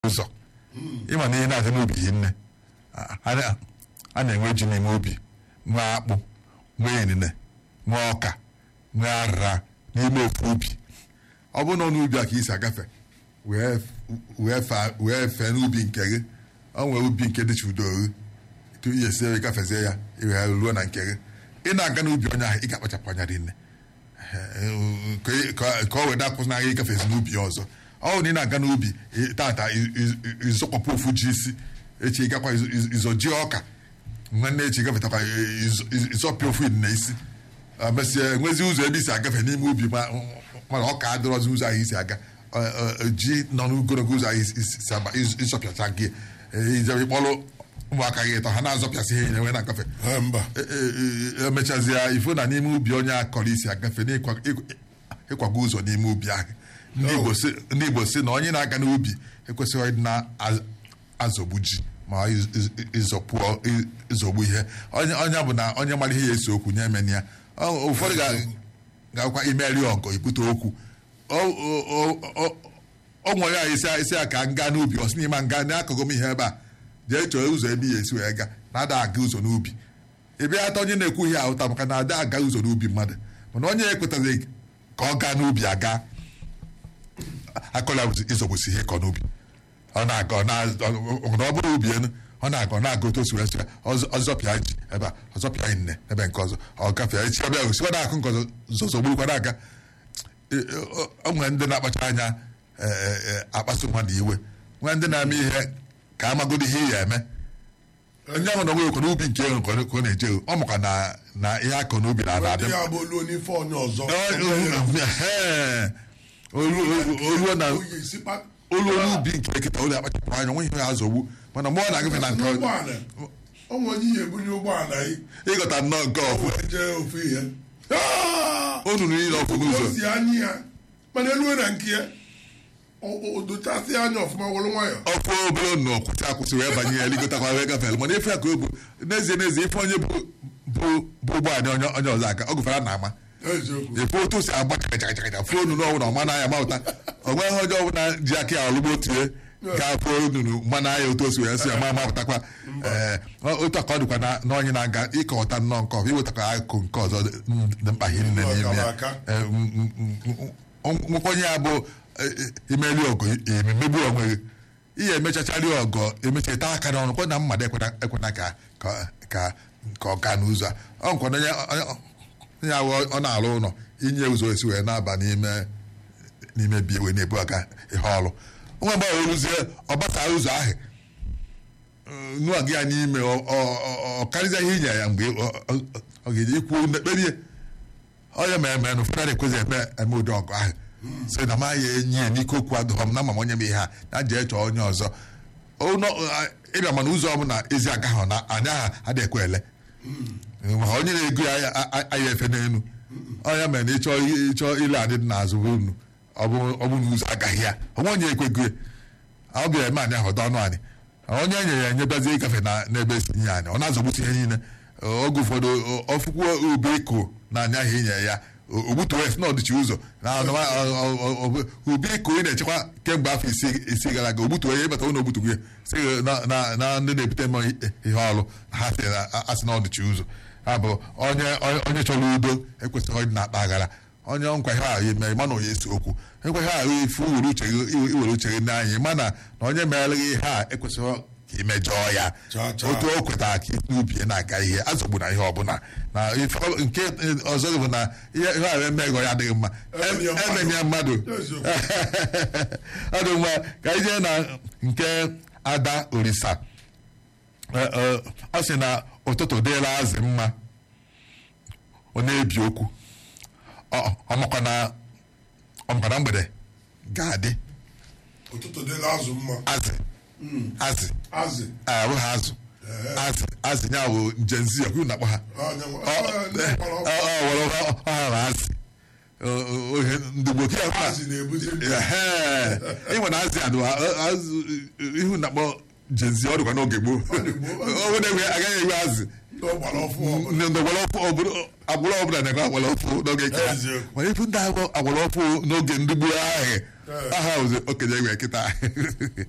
ụzọ ịma na ihe na-adị n'ubi hi nne a a na-enwe ji n'ime ubi nwee akpụ nwee inine nwee ọka nwee arịra n'ime ofu ubi ọ bụrụ na ọ n'ubi a ka isi agafe wee wee fa- wee fee n'ubi nke gị ọ nwee ubi nke dịcha udo gị tupu ihe sie gafezie ya iwee ruo na nke gị ị na-aga n'ubi onye ahụ ị ga-akpachapụ anya dị nne ka ị- ka ka ọ wee dakwụsị na gị gafezi n'ubi ya ọzọ ọ bụ na ị na-aga n'ubi ị- tata ị- ị- ịzọkwapụ ofu ji isi echi ịgakwa ịzọ- ịzọ- ịzọ ji ọka nwanne echi gafetakwa ịzọ- ịzọ- ịzọpịa ofu na isi mesịa enwezi ụzọ ebe isi agafe n'ime ubi ma- mana ọ ka adịrọzi ụzọ ahụ isi aga Ọ- ọ- ji nọ n'ogologo ụzọ ahụ isi isi aba ịz- ịzọpịacha gị ijebe ịkpọrọ ụmụaka gị ịtọ ha na-azọpịasị ihe enwe na-agafe Ha, mba E- e- e- emechazie ifo na n'ime ubi onye a kọrọ isi agafe n'ịkwa- ịkwa- ịkwago ụzọ n'ime ubi ahụ ndị Igbo si- ndị Igbo si na onye na-aga n'ubi ekwesịghị ịdị na-azọgbu ji ma iz- iz- ịzọpụọ ị- ịzọgbu ihe onye onye bụ na onye mara ihe ya esi okwu nye emeni ya Ọ- ụfọdụ ga- ga-akwa imeri ọgọ ibute okwu Ọ- ọ- ọ- ọ- ọ nwere ya isi isi ya ka m gaa n'ubi ọ sị n'ime nga n'akụkụ m ihe ebe a jee chọọ ụzọ ebe ya esi wee gaa na-ada aga ụzọ n'ubi ị bịa ata onye na-ekwu ihe ahụta maka na ada aga ụzọ n'ubi mmadụ mana onye ekwetaghị ka ọ gaa n'ubi aga akọla ịzọgbusi ihe kọ n'ubi ọ na-aga ọ na- ọ- ọ bụrụ ubi enu ọ na-aga ọ na-aga otu o si wee sị ya, ọzọ- ọzọpịa ji ebe a ọzọpịa nne ebe nke ọzọ ọ gafee echi ọbịa gosi ọ na-akụ nke ọzọ zọzọgburukwa na-aga E- e- ọ ọ nwere ndị na-akpacha anya e, e, e, akpasu mmadụ iwe nwee ndị na-eme ihe ka amagodi ihe ya eme onye ahụ na onwe ekwe n'ubi nke ego ka ọ ka ọ na-eje ọ makwa na na ihe akọ n'ubi na ndị adị ya bụ olu n'ife onye ọzọ oluo na Oyi sikpa- olu olu ubi nke nkịta ụlọ akpachapụ anya nwe ihe ya azọgbu mana mgbe ọ na-agafe na nke ọzọ, ụgbọala o nwere onye ihe ebunye ụgbọala yi ịghọta nnọọ nke ọfụ wee jee ofu ihe onu niile ọfụ o n'ụzọ si anya ya mana elu na nke ya o- o dochasị anya ọfụma were nwayọ ọfụ obere nnọọ kwụsị akwụsị wee banye ya ligotakwa wee gafere mana ife ya ka o bụ n'ezie n'ezie ife onye bụ bụ bụ ụgbọala onye onye ọzọ aka ọ gụfere na ama eziokwu efe otu o si agba chakachakacha fuo onunu ọbụla ọma n'anya mapụta o nweghị onye ọbụla ji aka ya ọlụgbo tie ka fuo onunu mma n'anya otu o si wee si ya ma mapụtakwa ee otu a ka ọ dịkwa na na onye na-aga ịkọwata nnọọ nke ọzọ iwetakwa akụkụ nke ọzọ dị dị mkpa ihe niile n'ime ya Aka. Ee, m- m- m- m- nwekwenye ya bụ e- e- imeri ọgụ emegbu onwe gị ihe emechachari ọgọ emechata aka n'ọnụ kwa na mmadụ ekwena ekwena ka ka ka ka ọ gaa n'ụzọ a ọ nkwa na onye onye- onye ahụ ọ na-arụ ụlọ inye ụzọ esi wee na-aba n'ime n'ime bi wee na-ebu aga ihe ọrụ nwa mgbe ọ rụzie ọ gbasara ụzọ ahụ nụọ gị ya n'ime ọ- ọ- ọ- ọ karịzịa ihe inye ya mgbe ọ- ọ- ọ ga-eji ikwu mekperie onye ma eme na ụfọdụ ekwezi eme eme ụdị ọgụ ahụ sị na ma ya enyi ya n'ike okwu adụghọ m na ma m onye m ihe a na jee chọọ onye ọzọ Ụnọ- ịbịa mana ụzọ ọbụla ezi agaghị na anya ha adịghị ekwe ele ma onye na-ego ya a- a- aya efe n'elu onye mere na ịchọ ịchọ ile adị dị n'azụ unu ọ bụ ọ bụ na ụzọ agaghị ya onwe onye ekwego ya ọ bịara eme anyị ahụ ọdọ ọnụ anyị onye e nyere ya enyebazie ịgafe na n'ebe esi nye anyị ọ na-azọgbutu ihe niile oge ụfọdụ ọfụkwuo ube iko na anya ahụ inye ya ogbutu west na ọdịchi ụzọ na ọnụma- ọ- ọ- ọ- ọ- ube iko ị na-echekwa kemgbe afọ isi isi gara aga ogbutu ya ịbata ụlọ ogbutu ya si na- na na ndị na-ebute mma ihe ọrụ ha sị na asị na ọdịchi ụzọ ha bụ onye onye- onye chọrọ udo ekwesịghị ịdị na-akpa aghara onye nkwa ihe ahụ eme mana onye esi okwu nkwa ihe ahụ ifu iwere uche gị iwere uche gị n'anya mana na onye meere gị ihe a ekwesịghị ka imejọọ ya Chaa, chaa. otu o kwetara ka isi ubi ya na-aga ihe azọgbu na ihe ọbụla na ife ọ- nke ọzọ bụ na ihe ihe ahụ emeghị ya adịghị mma Emeni ya mmadụ. emeni ya mmadụ Eziokwu. ọ dị mma ka anyị jee na nke ada orisa Ee, ee, ọ sị na ụtụtụ dịla azị mma ọ na-ebi okwu Ọ- ọmakwa na ọmakwa na mgbede ga-adị ụtụtụ dịla azụ mma azị azị azị ahụ ha azụ azị azị ya bụ njenzi ọkụ na-akpọ ha Onye nwe- Ọ- ọ- ndị mkpọrọ ọkụ. ọ- ọ- were ọ- ọ ha na azị Ọ- ọ- ohe ndị gboo kịta ọbụla- azị na-ebuzi mkpa. Ehee. ịnwe na azị adụ azụ ihu na-akpọ jenzi ọ dịkwa n'oge gboo dị gboo. ọ bụ na-enwe agaghị enwe azị ndị ọgbara ọfụ ọbụla ndị agbara ọfụ obodo- agbụrụ ọbụla na-enwe agbara ọfụ n'oge nke ha Eziokwu. mana ifu ndị agba agbara ọfụ n'oge ndị gboo ahụ aha ozi okenye enwe kịta